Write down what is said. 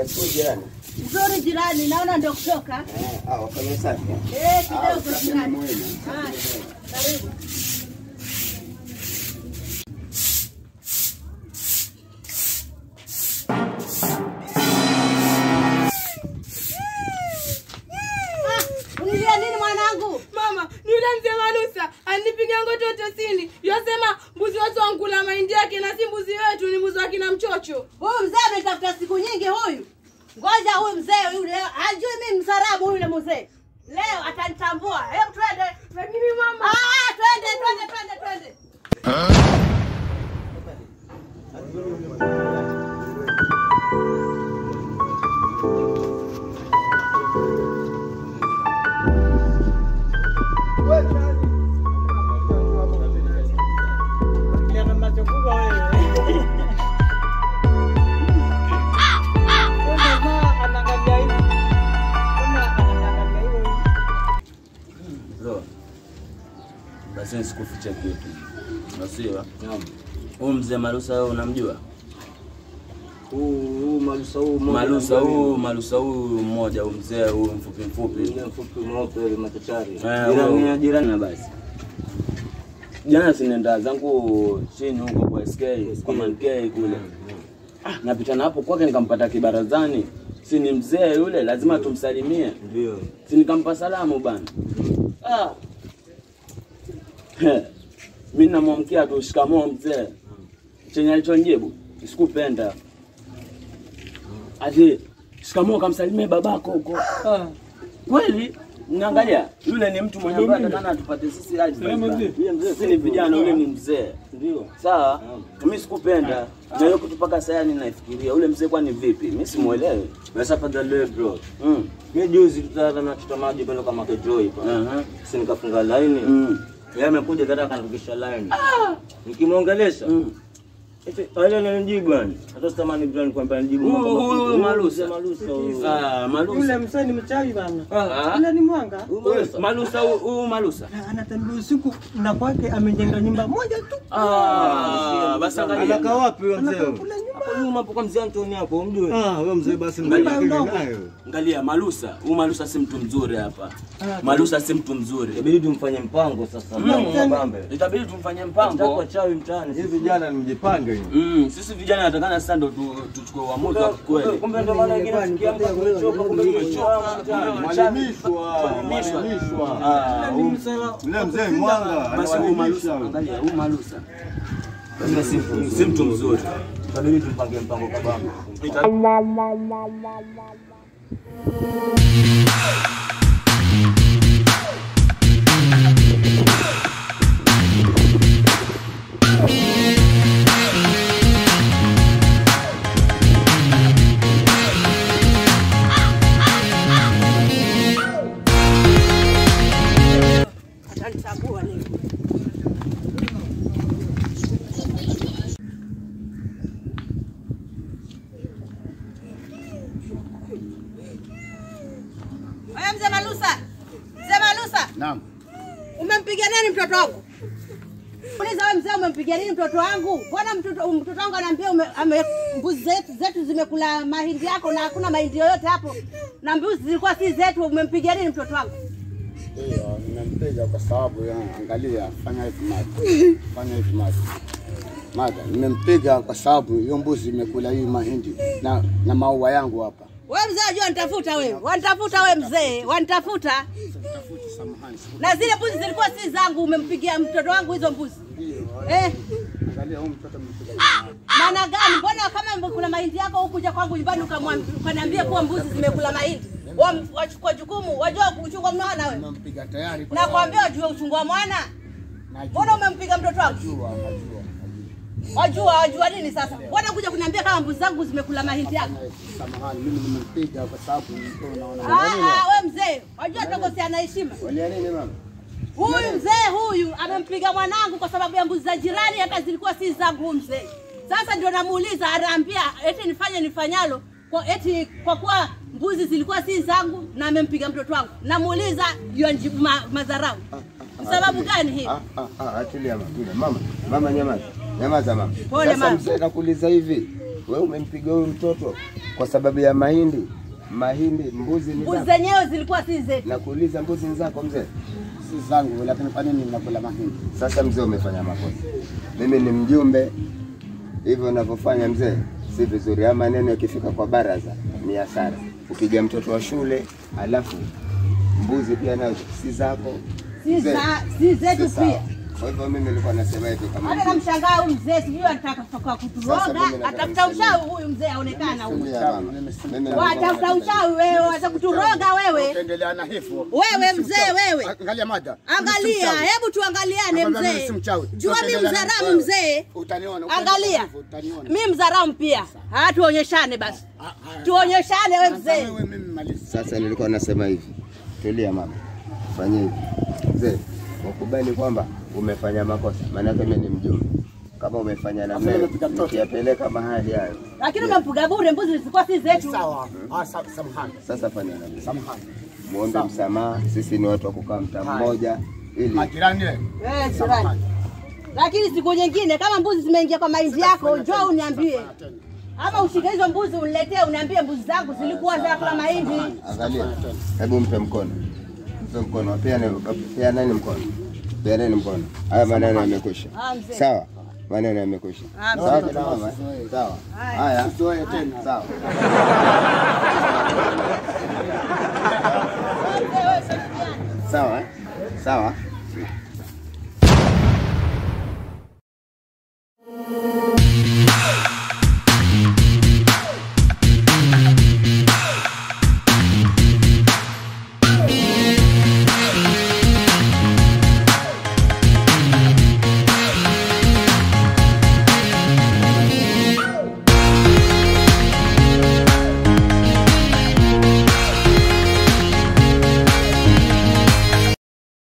Nashukuru jirani. Nzuri jirani, naona ndio kutoka. Eh, ah, wafanya safi. eh? Eh, Ah, kidogo usafi ni jirani. muhimu. Haya, karibu. Ah, Unilia nini mwanangu? Mama, ni yule mzee Manusa anipiga ngoto tosini. Yosema mbuzi wetu wankula mahindi yake na si mbuzi wetu, ni mbuzi wa kina mchocho. Huyu mzee ametafuta siku nyingi huyu. Ngoja huyu mzee yule ajui mimi msarabu yule mzee. Leo atanitambua. Hebu twende. Lakini mama, Ah, twende twende twende twende. Bro, basi nisikufiche kitu, nasiwa huu mzee Malusa wewe unamjua? Huu malusa huu mmoja Malusa na huu Malusa huu mmoja huu mzee huu mfupi mfupi mwingine mfupi mweupe yule machachari. Eh, Jirani huo. ya jirani. na basi. Jana sinenda zangu chini huko kwa SK kwa Man K kule. Ah, napita na hapo kwake nikampata kibarazani. Si ni mzee yule, lazima tumsalimie. Ndio. Si nikampa salamu bana. Ah. He. Mimi namwamkia tu shikamoo mzee. Chenye alichonijibu sikupenda. Ati shikamoo kamsalimie babako huko. Kweli naangalia yule ni mtu mwenye ambaye atakana atupate sisi aje. Yule mzee si ni vijana, yule ni mzee. Ndio. Sawa, mimi sikupenda na hiyo kitu mpaka sasa yani naifikiria yule mzee kwani vipi? Mimi simuelewi. Sasa fadhali bro. Mm. Mimi juzi tutana na tuta maji pale kama kejoi pa. Aha. Sisi nikafunga line. Mm. Yeye amekuja dada akanirudisha line. Nikimwongelesha. Mm. Eti ale ananijibu bwana. Hata sitamani bro nikwambia nijibu Huyu- mambo huyu makubwa. Malusa. Malusa huyu. Ah, Malusa. msee ni mchawi bana. Ah. Ila ni mwanga. Huyu Huyu Malusa. Malusa huyu- huyu Malusa. Na Anatembea usiku na kwake amejenga nyumba moja tu. Ah, basi angalia. Anakaa wapi huyo mzee? Anakaa kule nyumba. Hapo nyuma hapo kwa mzee Antoni hapo umjue. Ah, huyo mzee basi Angalia. mzee nayo. Angalia Malusa, huyu Malusa si mtu mzuri hapa. Malusa si mtu mzuri. Inabidi tumfanye mpango sasa. Mm. Mpango bambe. Itabidi tumfanyie Mpango mpango. wachawi mtaani. Hivi vijana ni mjipange hiyo. Mm, sisi vijana natakana sasa ndo tu- tuchukue uamuzi wa kweli. Kumbe ndo maana wengine tukiamka tumechoka kumbe tumechoka. Mwalimishwa, mwalimishwa. Ah, Ni msela. Yule mzee mwanga basi huyu Malusa, anawaelimisha. angalia huyu Malusa. Lazima si mtu Si mtu mzuri. Itabidi tumpange mpango kabambe. Atanitambua leo. Wewe mzee Malusa. Mzee Malusa, Naam. umempiga nani mtoto wangu? Uliza wewe mzee umempiga nini mtoto wangu? Mbona mtoto mtoto wangu anaambia ume- ame- mbuzi zetu, zetu zimekula mahindi yako na hakuna mahindi yoyote hapo. Na mbuzi zilikuwa si zetu, umempiga nini mtoto wangu? Ndio, nimempiga kwa sababu ya angalia, fanya hivi maji, fanya hivi maji. Mada, nimempiga kwa sababu hiyo mbuzi imekula hii mahindi na, na maua yangu hapa. Wewe mzee unajua wanitafuta wewe. Wanitafuta wewe mzee, wanitafuta. Na zile mbuzi zilikuwa si zangu, umempigia mtoto wangu hizo mbuzi. Eh, Angalia huyu mtoto amempiga. maana gani? Mbona kama kuna mahindi yako hukuja kwangu nyumbani ukamwam- ukaniambia kuwa mbuzi zimekula mahindi? Wa- Wachukua jukumu, wajua kuchunga mwana wewe. Nimempiga tayari kwa Nakwambia wajue uchungu wa mwana. najua, Mbona umempiga mtoto wangu? najua, najua. Wajua, wajua nini sasa? Mbona kuja kuniambia kama mbuzi zangu zimekula mahindi yako? Samahani, mimi nimempiga kwa sababu nilikuwa naona. Ah, ah, wewe mzee, wajua tokosea na heshima. Walia nini mama? Huyu mzee huyu amempiga mwanangu kwa sababu ya mbuzi za jirani, hata zilikuwa si zangu. Huyu mzee sasa ndio namuuliza, anaambia eti nifanye nifanyalo kwa eti kwa kuwa mbuzi zilikuwa si zangu na amempiga mtoto wangu. Namuuliza yonijibu ma, madharau. Ni sababu gani hii? Ah, ah, ah, atulia mama, tulia. Mama, mama nyamaza. Nyamaza mama. Pole, Sasa mama. mzee nakuuliza hivi. wewe umempiga huyu mtoto kwa sababu ya mahindi. Mahindi, mbuzi ni Mbuzi zako. zenyewe zilikuwa si zetu. Nakuuliza, mbuzi ni zako mzee? Si zangu, lakini kwa nini mnakula mahindi? Sasa mzee, umefanya makosa. Mimi ni mjumbe, hivyo unavyofanya mzee si vizuri. Haya maneno yakifika kwa baraza ni hasara. Upiga mtoto wa shule, alafu mbuzi pia nayo si zako, Si Mzee, za si zetu si sawa. pia. Kwa hivyo mimi nilikuwa nasema hivi kama Hata namshangaa huyu mzee, sijui anataka kutoka Sasa kuturoga, mimi nataka atafuta niseme- uchawi huyu mzee, aonekana huyu. Tulia mama. Mimi Watafuta nilikuwa uchawi wewe, waza kuturoga wewe. Utaendelea na hivyo. Wewe Mimi si mzee, mchawi. wewe. Angalia mada. Mimi si Angalia, mchawi. hebu tuangaliane Nakwambia mimi mzee. si mchawi. Jua mi Utaendelea na mzaramu wewe. mzee. Utaniona. utaendelea Angalia, na hivyo, utaniona. mi mzaramu pia. Haya, tuonyeshane basi, Ah, ah. tuonyeshane we Sasa mzee. wewe mimi maliza. Sasa nilikuwa nasema hivi, tulia mama, fanya hivi mzee, ukubali kwamba umefanya makosa, maanake mimi ni mjumbe. Kama umefanya na Sasa mimi, umepiga mtoto. ukiyapeleka mahali hayo, Lakini umempiga bure, mbuzi zilikuwa si zetu. Sawa. Ah, sa- samahani. sasa fanya na mimi, Samahani. muombe msamaha. Sisi ni watu wa kukaa mtaa mmoja, ili Majirani eh. Eh, jirani. Samahani. Lakini siku nyingine kama mbuzi zimeingia kwa mahindi yako, njoo uniambie. Ama ushike hizo mbuzi uniletee, uniambie mbuzi zangu zilikuwa za kula mahindi. angalia, hebu mpe mkono, mpe mkono, peane peaneni mkono, peaneni mkono. Haya maneno yamekwisha, Ah, mzee. sawa? Maneno yamekwisha, Ah, sawa kina mama, eh? sawa. Haya, Usizoe tena. sawa. Sawa, eh? sawa.